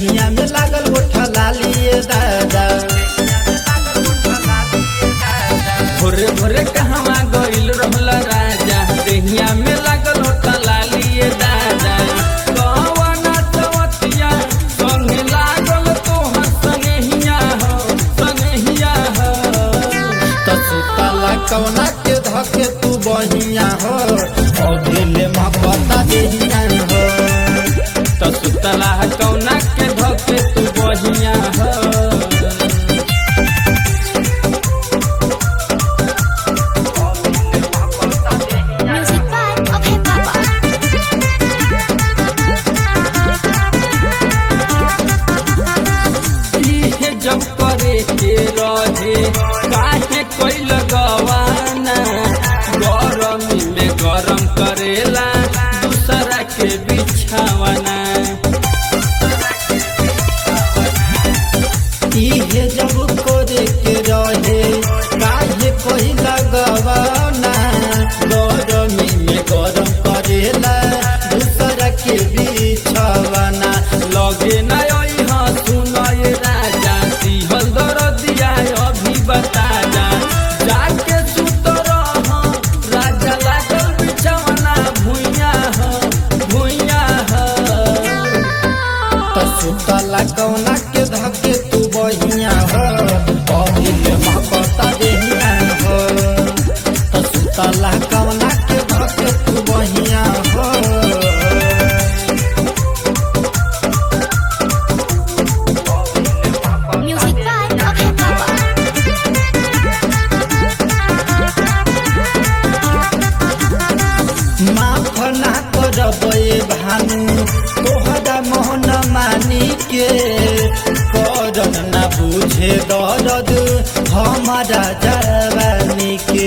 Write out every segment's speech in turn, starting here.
देहिया में लागल गोठा लालिए दादा भोरे भोरे कहवा गइल रहल राजा देहिया में लागल होता लालिए दादा कहवाना चवतिया संगे लागल तोहर संगहिया हो संगहिया हो तो सुतला कौना के धके तू बहिया हो और दिले महबता देहिया हो तो सुतला कौना के धके तू बहिया हो Music by Okay Papa. इहे जब करे के रहे काहे कोई लगवाना गरमी में गरम करेला दूसरा के बिछावना इहे जब करे के रहे काहे कोई लगवाना गरमी में गरम करेला दूसरा के बिछवाना लगे न यहाँ सुनय राजा दिहल दरदिया अभी बता जा जाके सुत रह राजा लागल बिछावना भुइया हो भुइया हो तो सुतला कौना के धके तू बहिया हो पहिले महबता देहिया हो तो सुतला कौना के धके तू बहिया हो Music by Okay Papa. माफ ना करबे भानु तोहरा मोहन मानी के करन ना बुझे दर्द हमारा जवानी के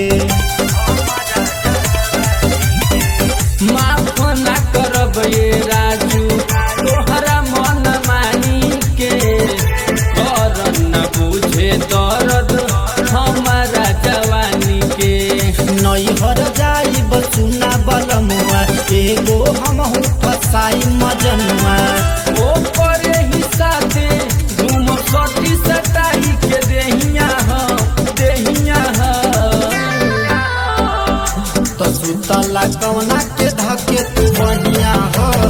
माफ ना करब ये राजू तोहरा मन मानी के कर न बुझे दर्द हमारा जवानी के नैहर जाई बसुना बलमुआ एगो हम फसाई मजनुआ ओ करे ही साथे घूम सटी सटाई के देहिया हो देहिया हो तो सुतला कौना के धके तू बहिया हो